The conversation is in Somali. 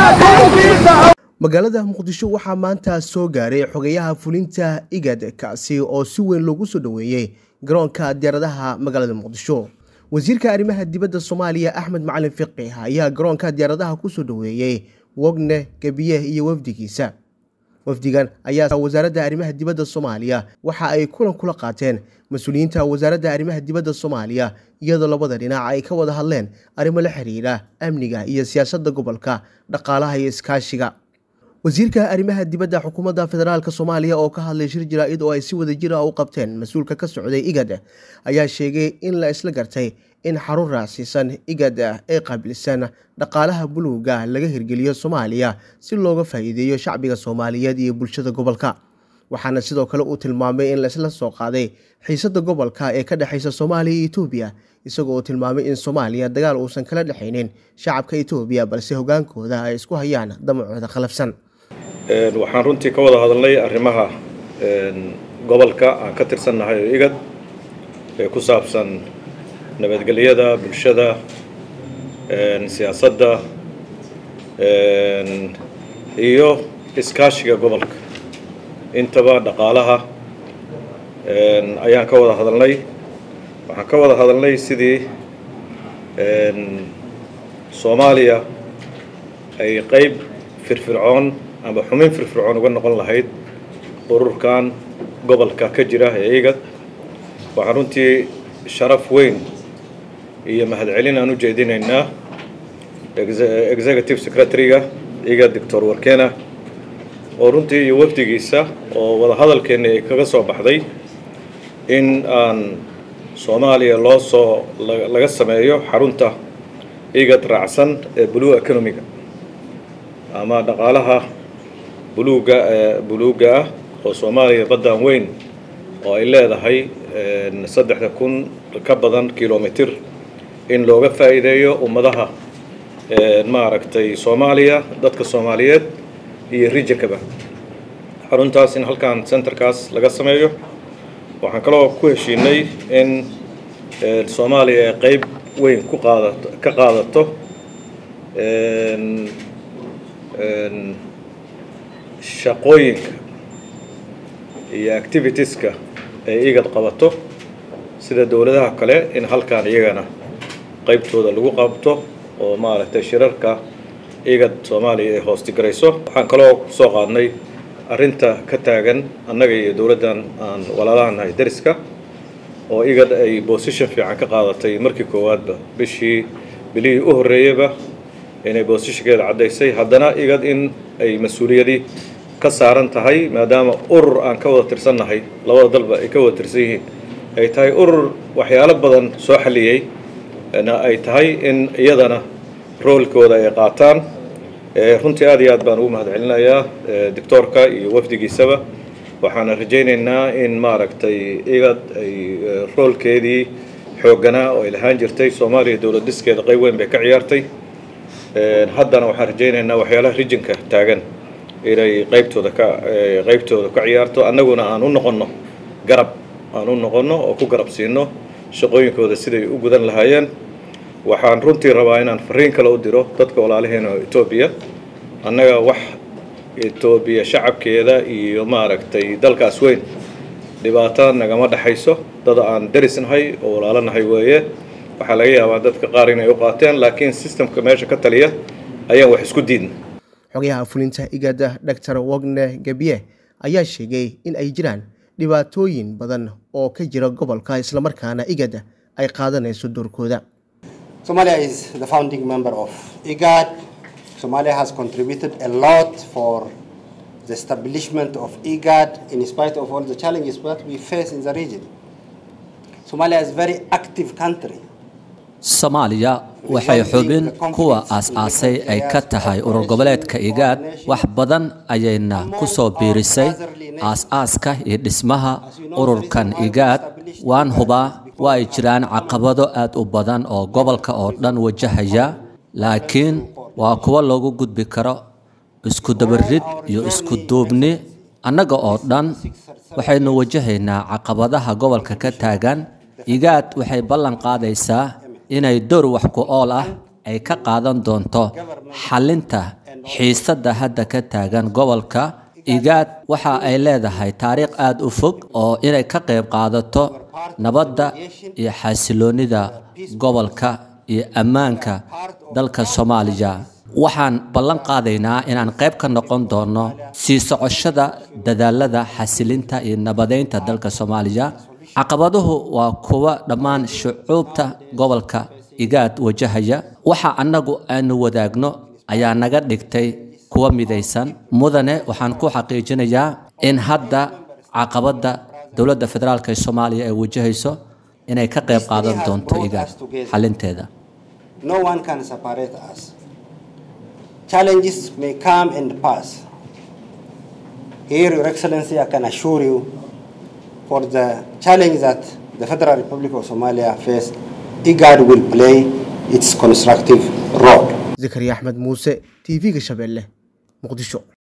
magaalada muqdisho waxaa maanta soo gaaray xogayaha fulinta igad kaasi oo si weyn loogu soo dhoweeyey garoonka diyaaradaha magaalada muqdisho wasiirka arrimaha dibadda soomaaliya axmed macalin fiqih ayaa garoonka diyaaradaha kusoo dhoweeyey wogne gebiye iyo wafdigiisa wafdigan ayaa wasaaradda arrimaha dibadda soomaaliya waxa ay kulan kula qaateen mas-uuliyiinta wasaaradda arrimaha dibadda soomaaliya iyadoo labada dhinac ay ka wada hadleen arrimo la xiriira amniga iyo siyaasadda gobolka dhaqaalaha iyo iskaashiga wasiirka arrimaha dibadda xukuumadda federaalk soomaaliya oo ka hadlay shir jaraa'id oo ay si wada jir ah u qabteen mas-uulka ka socday igad ayaa sheegay in la isla gartay in xarun raacsiisan igad ee qaabilsan dhaqaalaha buluuga laga hirgeliyo soomaaliya si looga faa'iideeyo shacbiga soomaaliyeed iyo bulshada gobolka waxaana sidoo kale uu tilmaamay in laisla soo qaaday xiisadda gobolka ee ka dhexaysa soomaaliya iyo etoobiya isagoo uu tilmaamay in soomaaliya dagaal uusan kala dhexaynin shacabka etoobiya balse hogaankooda ay isku hayaan damacooda khalafsan waxaan runtii ka wada hadalnay arrimaha gobolka aan ka tirsannahay oo igad ee ku saabsan nabadgelyada bulshada siyaasadda iyo iskaashiga gobolka intaba dhaqaalaha ayaan ka wada hadalnay waxaan ka wada hadalnay sidii soomaaliya ay qeyb firfircoon ama xumin firfircoon uga noqon lahayd ururkan gobolka ka jira ee igad waxaan runtii sharaf weyn iyo mahadcelin aan u jeedinaynaa executive secretary-ga igad doctor warkena oo runtii iyo wafdigiisa oo wada hadalkeennii ay kaga soo baxday in aan soomaaliya loo soo laga sameeyo xarunta igad raacsan ee blue economiga ama dhaqaalaha buluuga buluugga ah oo soomaaliya baddan weyn oo ay leedahay saddexda kun ka badan kilomitir in looga faa'iideeyo ummadaha maaragtay soomaaliya dadka soomaaliyeed iyo rijankaba xaruntaas in halkan centerkaas laga sameeyo waxaan kaloo ku heshiinay in soomaaliya ay qeyb weyn ku qaadato ka qaadato shaqooyinka iyo activitieska ay igad qabato sida dowladaha kale in halkan iyagana qeybtooda lagu qabto oo maaragtay shirarka igad soomaaliya ay hoostigarayso waxaan kaloo kusoo qaadnay arrinta ka taagan annaga iyo dowladdan aan walaalahanahay dariska oo igad ay bosition fiican ka qaadatay markii koowaadba bishii bilihii u horreeyeyba inay boosishankeeda caddaysay haddana igad in ay mas-uuliyadii ka saaran tahay maadaama urur aan ka wada tirsannahay labada dalba ay ka wada tirsan yihiin ay tahay urur waxyaalo badan soo xaliyey na ay tahay in iyadana roolkooda ay qaataan runtii aad iyo aad baan ugu mahadcelinayaa doctoorka iyo wafdigiisaba waxaana rajaynaynaa in maaragtay igad ay roolkeedii xoogganaa oo ay lahaan jirtay soomaaliya dowlad dhiskeeda qayb weyn bay ka ciyaartay haddana waxaan rajaynaynaa waxyaalaha rijinka taagan inay qaybtooda ka qaybtooda ka ciyaarto annaguna aan u noqonno garab aan u noqonno oo ku garab siino shaqooyinkooda siday u gudan lahaayeen waxaan runtii rabaa inaan fariin kale u diro dadka walaalaheena oo etoobiya annaga wax etoobiya shacabkeeda iyo maaragtay dalkaas weyn dhibaato nagama dhexayso dad aan darisnahay oo walaalanahay weeye waxaa laga yaabaa dadka qaar inay u qaateen laakiin systemka meesha ka taliya ayaan wax isku diidna xogayaha fulinta igada doctor wogne gebiye ayaa sheegay in ay jiraan dhibaatooyin badan oo ka jira gobolka islamarkaana igad ay qaadanayso doorkooda Somalia is the founding member of IGAD. Somalia has contributed a lot for the establishment of IGAD in spite of all the challenges that we face in the region. Somalia is a very active country. soomaaliya waxay xubin kuwa aas-aasay ay ka tahay urur goboleedka igaad wax badan ayayna ku soo biirisay aas-aaska iyo dhismaha ururkan igaad waan hubaa waa ay jiraan caqabado aad u badan oo gobolka oo dhan wajahaya laakiin waa kuwo loogu gudbi karo isku dabarid iyo isku duubni annaga oo dhan waxaynu wajahaynaa caqabadaha gobolka ka taagan igaad waxay ballan qaadaysaa inay door wax ku ool ah ay ka qaadan doonto xallinta xiisadda hadda ka taagan gobolka igaad waxa ay leedahay taariikh aada u fog oo inay ka qayb qaadato nabadda iyo xasiloonida gobolka iyo ammaanka dalka soomaaliya waxaan ballan qaadaynaa inaan qayb ka noqon doono sii socoshada dadaalada xasilinta iyo nabadeynta dalka soomaaliya caqabaduhu waa kuwa dhammaan shucuubta gobolka igaad wajahaya waxa annagu aanu wadaagno ayaa naga dhigtay kuwa midaysan mudane waxaan ku xaqiijinayaa in hadda caqabadda dowladda federaalk ee soomaaliya ay wajahayso inay ka qayb qaadan doonto igaad xalinteeda No one can separate us. Challenges may come and pass. Here, Your Excellency, I can assure you for the challenge that the Federal Republic of Somalia face, IGAD will play its constructive role. zakariya axmed muuse t v-ga shabeelle muqdisho